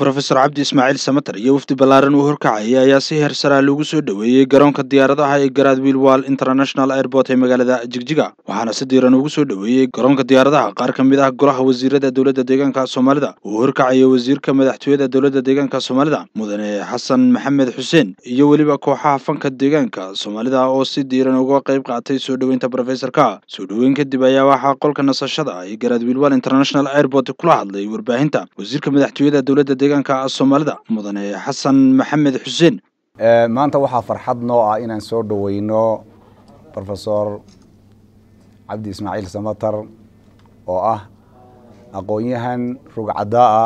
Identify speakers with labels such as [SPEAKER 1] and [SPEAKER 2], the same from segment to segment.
[SPEAKER 1] brofesor cabdi ismaaciil samater iyo wafdi ballaaran uu horkacayay ayaa si heer saraa loogu soo dhoweeyey garoonka diyaaradaha ee garaad wiilwal international airport ee magaalada jigjiga waxaana si diiran ugu soo dhoweeyey garoonka diyaaradaha qaar ka mid ah golaha wasiirada dowladda deegaanka soomaalida uu horkacayay wasiirka madaxtooyada dowladda deegaanka soomaalida mudane xasan maxamed xuseen iyo weliba kooxaha fanka deegaanka soomaalida oo si diiran uga qayb qaatay soo dhoweynta brofesorka soo dhoweyn kadib ayaa waxaa qolka nasashada ee garaad wiilwal international airport kula hadlay warbaahinta wasiirka madaxtooyada dowladda deegaanka soomaalida mudane xasan maxamed xuseen
[SPEAKER 2] maanta waxaa farxad noo ah inaan soo dhoweyno rofesor cabdi ismaaciil samater oo ah aqoon-yahan rugcadaa ah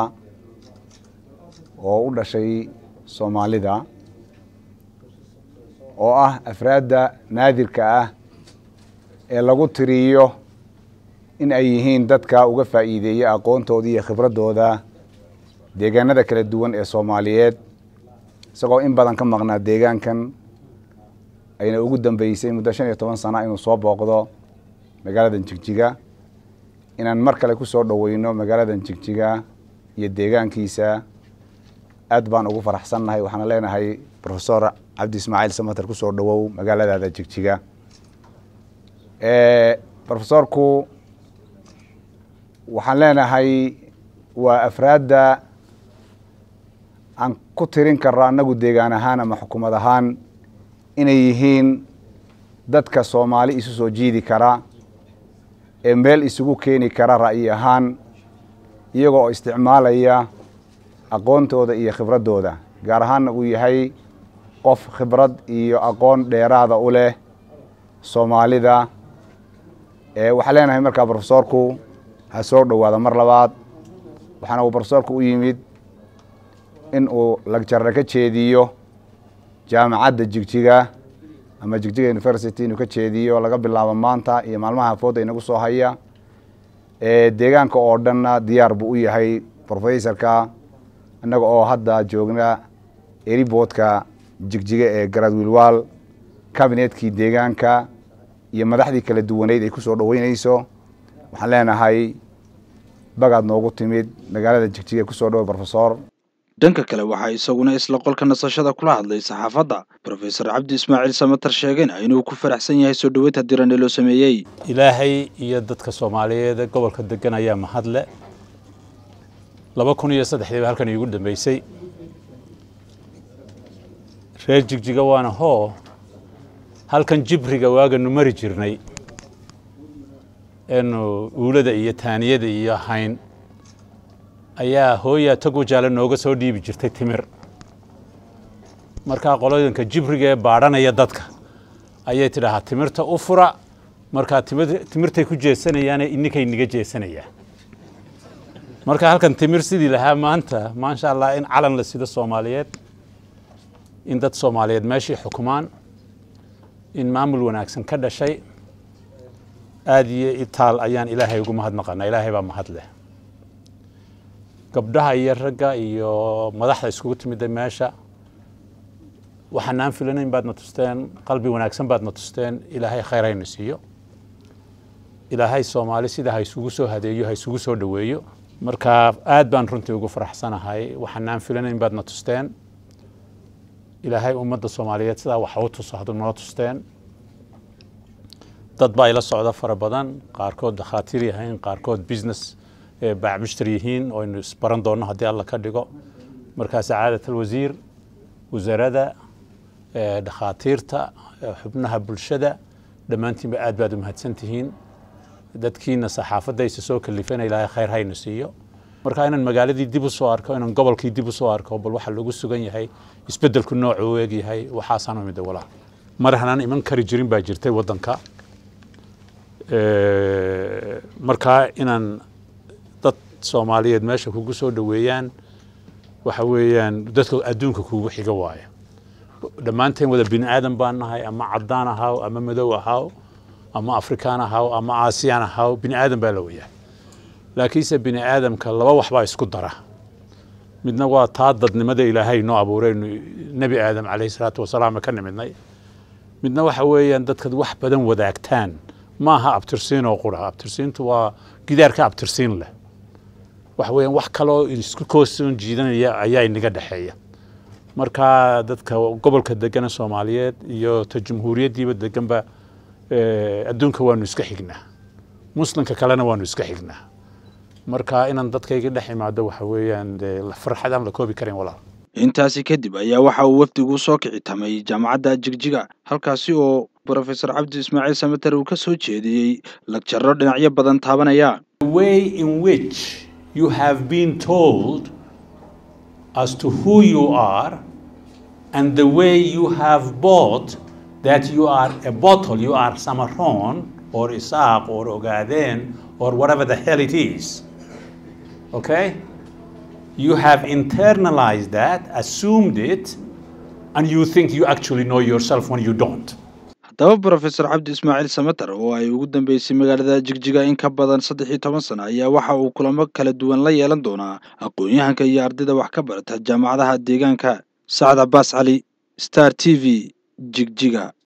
[SPEAKER 2] oo u dhashay soomaalida oo ah afraadda naadirka ah ee lagu tiriyo in ay yihiin dadka uga faa'iideeya aqoontooda iyo khibraddooda deegaanada kala duwan ee soomaaliyeed isagoo in badan ka maqnaa deegaankan ayna ugu dambeysay muddo shan iyo toban sana inuu soo booqdo magaaladan jigjiga inaan mar kale ku soo dhoweyno magaaladan jigjiga iyo deegaankiisa aad baan ugu faraxsannahay waxaana leenahay rofesor cabdi ismaaciil samater kusoo dhowow magaaladaada jigjiga rofesorku waxaan leenahay waa afraadda aan ku tirin karno annagu deegaan ahaan ama xukuumad ahaan inay yihiin dadka soomaali isu soo jiidi kara ee meel isugu keeni kara ra'yi ahaan iyagoo oo isticmaalaya aqoontooda iyo khibraddooda gaar ahaanna uu yahay qof khibrad iyo aqoon dheeraada u leh soomaalida waxaan leenahay markaa brofesorku ha soo dhowaado mar labaad waxaana uu brofesorku u yimid in uu lagjarra ka jeediyo jaamacadda jigjiga ama jigjiga university inuu ka jeediyo laga bilaabo maanta iyo maalmaha fooda inagu soo haya deegaanka oo dhanna diyaar buu u yahay professorka innaga oo hadda joogna eriboodka jigjiga ee garaad wiilwaal kabinetkii deegaanka iyo madaxdii kala duwaneyd ay ku soo dhoweyneyso waxaan leenahay bagaad noogu timid magaalada jigjiga kusoo dhowey brofesor
[SPEAKER 1] dhanka kale waxaa isaguna isla qolka nasashada kula hadlay saxaafadda brofesor cabdi ismaaciil samater sheegayna inuu ku faraxsan yahay soo dhoweynta diran ee loo sameeyey
[SPEAKER 3] ilaahay iyo dadka soomaaliyeed ee gobolka degan ayaa mahadle laba kun iyo saddexdii ba halkan iigu dambeysay reer jigjiga waana hoo halkan jibriga waaganu mari jirnay eenu uulada iyo taaniyada iyo hayn ayaa hooyaa tog wajaale nooga soo dhiibi jirtay timir markaa qolodanka jibriga ee baadhanaya dadka ayay tidhaahaa timirta u fura markaa timirtay ku jeesanayaane ininkay niga jeesanayaan marka halkan timir sidii lahaa maanta maasha allah in calan la sido soomaaliyeed in dad soomaaliyeed meeshii xukumaan in maamul wanaagsan ka dhashay aada iyo itaal ayaan ilaahay ugu mahadnaqanaa ilaahay baa mahad leh gabdhaha iyo ragga iyo madaxda iskugu timida meesha waxaanaan filanayn baadna tusteen qalbi wanaagsan baadna tusteen ilaahay khayr hayna siiyo ilaahay soomaali sida ha isugu soo hadeeyo ha isugu soo dhoweeyo marka aad baan runtii ugu faraxsanahay waxaanaan filanayn baadna tusteen ilaahay ummadda soomaaliyeed sidaa waxa u tuso hadduu noo tusteen dad baa ila socda fara badan qaarkood dakhaatiir yahayn qaarkood business baacmushtar yihiin oo aynu isbaran doonno haddii alla ka dhigo markaa sacaadat alwasiir wasaaradda dhakhaatiirta xubnaha bulshada dhammaantiinba aad baad u mahadsan tihiin dadkiina saxaafadda isa soo kalifana ilaahay khayr hayna siiyo marka inaan magaaladii dib u soo arko inaan gobolkii dib u soo arko bal waxa lagu sugan yahay isbeddelku noocu u eg yahay waxaasaan umida walaal mar hanaan iman kari jirin baa jirtay waddanka markaa inaan dad soomaaliyeed meesha kugu soo dhoweeyaan waxa weeyaan dadka adduunka kugu xiga waayo dhammaanteen wada bini aadan baan nahay ama caddaan ahaw ama madow ahaw ama afrikaan ahaw ama aasiyaan ahaw bini aadan baa la weyaa laakiinse bini aadamka laba wax baa isku dara midna waa taa dadnimada ilaahay noo abuuraynu nebi aadam calayhi salaatu wasalaam ka nimidnay midna waxa weeyaan dadkad wax badan wadaagtaan ma aha abtirsiin oo qura abtirsiintu waa gidaarka abtirsiin leh waxa weeyaan wax kaloo isku koosoon jiidanaya ayaa inaga dhexeeya marka dadka gobolka degana soomaaliyeed iyo ta jamhuuriyaddiiba deganba adduunka waanu iska xignaa muslimka kalena waanu iska xignaa marka inaan dadkayga dhex imaado waxa weeyaan farxad aan la koobi karayn walaal
[SPEAKER 1] intaasi kadib ayaa waxa uu wafdigu soo kici tamay jaamacadda jigjiga halkaasi oo brofesor cabdi ismaaciil samater uu ka soo jeediyey lagjaro dhinacyo badan taabanaya
[SPEAKER 3] way in which you have been told as to who you are and the way you have bought that you are a bottle, you are Samaron or Isaac or Ogaden or whatever the hell it is. Okay? You have internalized that, assumed it, and you think you actually know yourself when you don't.
[SPEAKER 1] haddaba brofesor cabdi ismaaciil samater oo ay ugu dambeysay magaalada jigjiga in ka badan saddex iyo toban sano ayaa waxa uu kulamo kala duwan la yeelan doonaa aqoon-yahanka iyo ardayda wax ka barata jaamacadaha deegaanka sacad cabaas cali star t v jigjiga